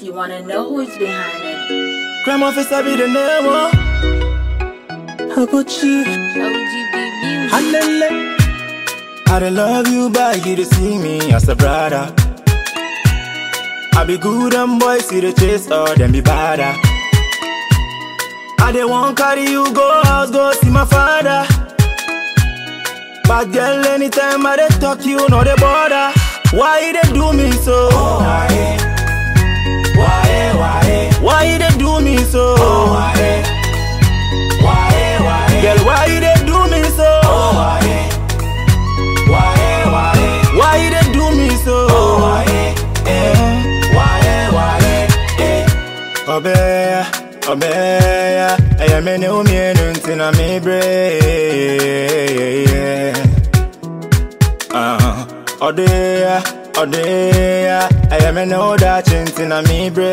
you wanna know who's behind it. Crime officer be the name, oh. How about you? OGB Music. Hallelujah. I dey love you, but you dey see me as a brother. I be good and boys see the chase or them be badder. I dey want carry you go house, go see my father. But girl, anytime I dey talk, you know the border. Why you dey do me so? why? Why? Why? Why you dey do me so? why? Why? Why? Girl, why you dey do me so? why? Why? Why? Why you dey do me so? why? Why? Why? Obeya, obeya, eya me ne umienu ntina mi bre. Ah, odeya, odeya, eya me ne odachi ntina mi bre.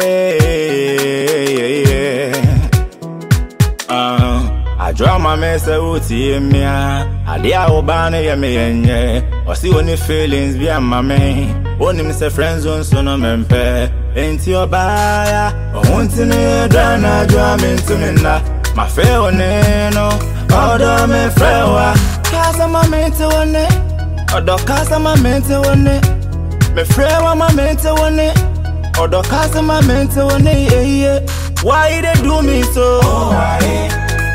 Ah, adwo ama me sɛ wotie me a ade a woba no yɛ me yɛnyɛ ɔse wo ne feelings bi ama me wonim sɛ friend zone so no mempɛ enti ɔbaaya ɔho nti no yɛdra na adwo a mentumi nna mafɛ wo ne no ɔdɔ mefrɛ wo a kasa ma mente wo ne ɔdɔ kasa ma mente wo ne mefrɛ wo ma mente wo ne ɔdɔ kasa ma mente wo ne yeye why you dey do me so why?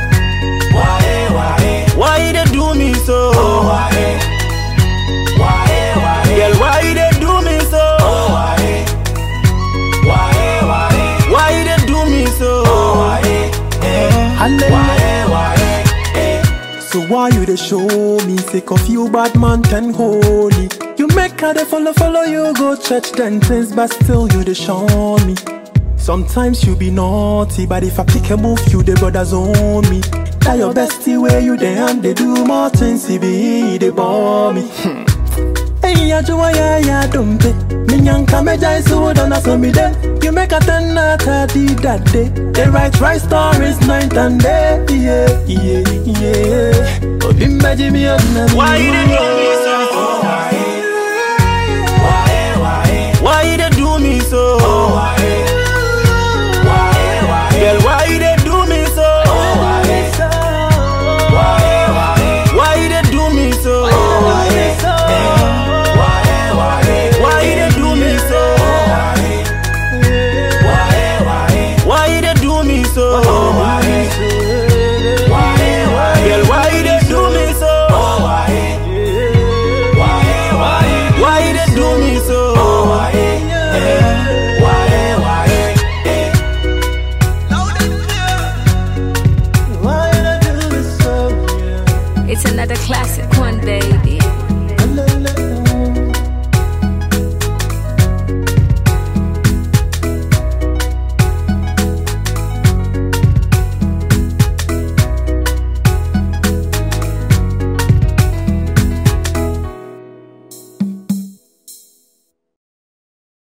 Why, why? Why you dey do me so? why? Why, why? Girl, why you dey do me so? why? Why, why? Why you dey do me so? why? Why, why? So why you dey show me sick of you bad man ten holy? You make her dey follow follow you go church then things but still you dey show me. Sometimes you be naughty, but if I pick a move, you the brothers own me. That your bestie where you dey and they do more things, he be they bore me. Hey, ya jua ya ya dumpe. Minyanka meja isu dona so me de. You make a ten out of the that day. They write right stories night and day. Yeah, yeah, yeah. Obi meji mi odna mi. Why you dey do me so? why? Why, why? Why you dey do me so? why? Why, why? Girl, why you dey do me so? why? Why, why? Why you dey do me so? why? Why, why? Why you dey do me so? why? Why, why? Why you dey do me so? why? Why, why? Girl, why you dey do me so? why? Why, why? Why you dey do me so? why? Why, why? Why you dey do me so? Yeah. It's another classic one, baby.